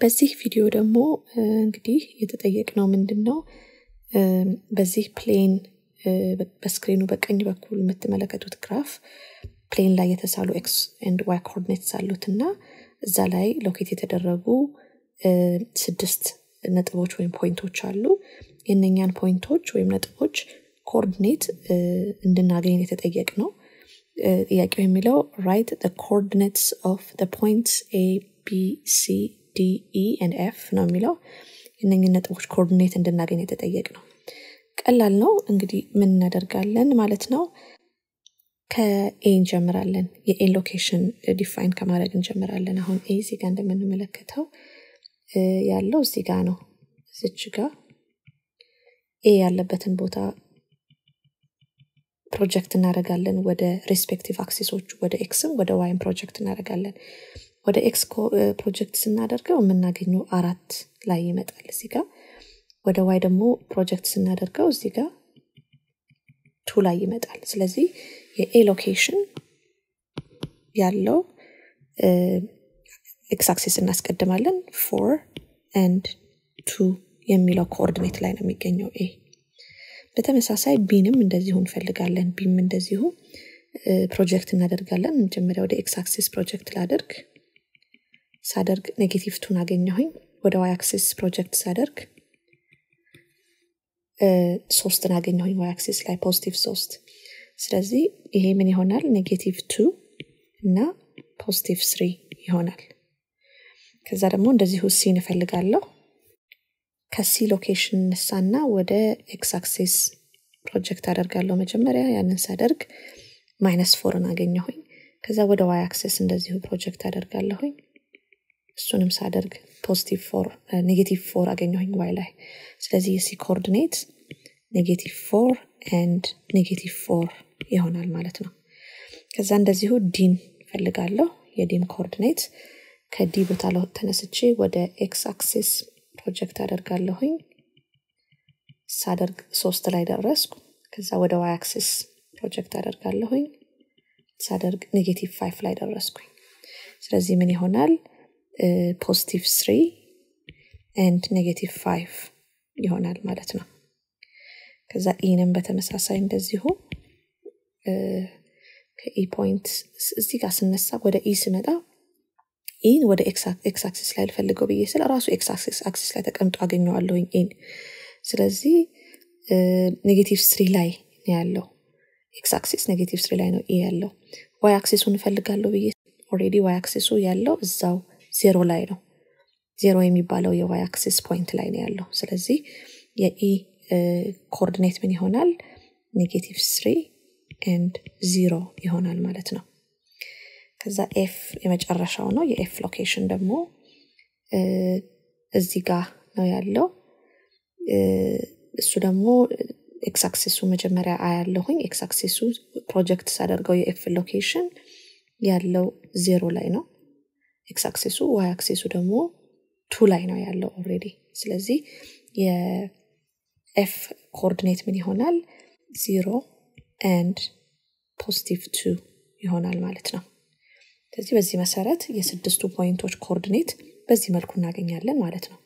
በዚህ ቪዲዮ ደግሞ እንግዲህ የተጠየቅነው ምንድን ነው በዚህ ፕሌን በስክሪኑ በቀኝ በኩል የምትመለከቱት ግራፍ ፕሌን ላይ የተሳሉ ኤክስ ኤንድ ዋይ ኮኦርዲኔትስ አሉት እና እዛ ላይ ሎኬት የተደረጉ ስድስት ነጥቦች ወይም ፖይንቶች አሉ የነኛን ፖይንቶች ወይም ነጥቦች ኮኦርዲኔት እንድናገኝ የተጠየቅ ነው ጥያቄው የሚለው ራይት ኮኦርዲኔትስ ኦፍ ፖይንትስ ኤ ቢ ሲ ዲ ኢ ኤንድ ኤፍ ነው የሚለው እነኝህ ነጥቦች ኮኦርዲኔት እንድናገኝ የተጠየቅ ነው ቀላል ነው እንግዲህ ምን እናደርጋለን ማለት ነው ከኤ እንጀምራለን የኤ ሎኬሽን ዲፋይን ከማድረግ እንጀምራለን አሁን ኤ እዚህ ጋር እንደምንመለከተው ያለው እዚህ ጋር ነው እዚች ጋር ኤ ያለበትን ቦታ ፕሮጀክት እናደረጋለን ወደ ሬስፔክቲቭ አክሲሶች ወደ ኤክስም ወደ ዋይም ፕሮጀክት እናደረጋለን ወደ ኤክስ ፕሮጀክት ስናደርገው የምናገኘው አራት ላይ ይመጣል እዚህ ጋር ወደ ዋይ ደግሞ ፕሮጀክት ስናደርገው እዚህ ጋር ቱ ላይ ይመጣል ስለዚህ የኤ ሎኬሽን ያለው ኤክስ አክሲስ እናስቀድማለን ፎር ኤንድ ቱ የሚለው ኮኦርዲኔት ላይ ነው የሚገኘው ኤ በተመሳሳይ ቢንም እንደዚሁ እንፈልጋለን ቢም እንደዚሁ ፕሮጀክት እናደርጋለን መጀመሪያ ወደ ኤክስ አክሲስ ፕሮጀክት ላደርግ ሳደርግ ኔጌቲቭ ቱን አገኘሁኝ ወደ ዋይ አክሲስ ፕሮጀክት ሳደርግ ሶስትን አገኘሁኝ ዋይ አክሲስ ላይ ፖዚቲቭ ሶስት ስለዚህ ይሄ ምን ይሆናል ኔጌቲቭ ቱ እና ፖዚቲቭ ስሪ ይሆናል ከዛ ደግሞ እንደዚሁ ሲ እንፈልጋለሁ ከሲ ሎኬሽን እነሳና ወደ ኤክስ አክሲስ ፕሮጀክት አደርጋለሁ መጀመሪያ ያንን ሳደርግ ማይነስ ፎርን አገኘሁኝ ከዛ ወደ ዋይ አክሲስ እንደዚሁ ፕሮጀክት አደርጋለሁኝ እሱንም ሳደርግ ፖዚቲቭ ፎር ኔጌቲቭ ፎር አገኘሁኝ ዋይ ላይ ስለዚህ የሲ ኮኦርዲኔት ኔጌቲቭ ፎር ኤንድ ኔጌቲቭ ፎር ይሆናል ማለት ነው ከዛ እንደዚሁ ዲን ፈልጋለሁ የዲን ኮኦርዲኔት ከዲ ቦታ ተነስቼ ወደ ኤክስ አክሲስ ፕሮጀክት አደርጋለሁኝ ሳደርግ ሶስት ላይ ደረስኩ ከዛ ወደ ዋይ አክሲስ ፕሮጀክት አደርጋለሁኝ ሳደርግ ኔጌቲቭ ፋይፍ ላይ ደረስኩኝ ስለዚህ ምን ይሆናል ፖዚቲቭ ስሪ ኤንድ ኔጌቲቭ ፋይቭ ይሆናል ማለት ነው ከዛ ኢንም በተመሳሳይ እንደዚሁ ከኢ ፖይንት እዚህ ጋር ስነሳ ወደ ኢ ስመጣ ኢን ወደ ኤክስ አክሲስ ላይ ልፈልገው ብዬ ስለ ራሱ ኤክስ አክሲስ ላይ ተቀምጦ አገኘዋለሁኝ ኢን ስለዚህ ኔጌቲቭ ስሪ ላይ ያለው ኤክስ አክሲስ ኔጌቲቭ ስሪ ላይ ነው ኢ ያለው ዋይ አክሲሱን እፈልጋለሁ ብዬ ኦሬዲ ዋይ አክሲሱ ያለው እዛው ዜሮ ላይ ነው ዜሮ የሚባለው የዋይ አክሲስ ፖይንት ላይ ነው ያለው ስለዚህ የኢ ኮኦርዲኔት ምን ይሆናል ኔጌቲቭ ስሪ ኤንድ ዚሮ ይሆናል ማለት ነው ከዛ ኤፍ የመጨረሻው ነው የኤፍ ሎኬሽን ደግሞ እዚህ ጋር ነው ያለው እሱ ደግሞ ኤክስአክሲሱ መጀመሪያ አያለሁኝ ኤክስአክሲሱ ፕሮጀክት ሳደርገው የኤፍ ሎኬሽን ያለው ዜሮ ላይ ነው ኤክስ አክሲሱ ዋይ አክሲሱ ደግሞ ቱ ላይ ነው ያለው ኦሬዲ ስለዚህ የኤፍ ኮኦርዲኔት ምን ይሆናል ዚሮ ኤንድ ፖዚቲቭ ቱ ይሆናል ማለት ነው ስለዚህ በዚህ መሰረት የስድስቱ ፖይንቶች ኮኦርዲኔት በዚህ መልኩ እናገኛለን ማለት ነው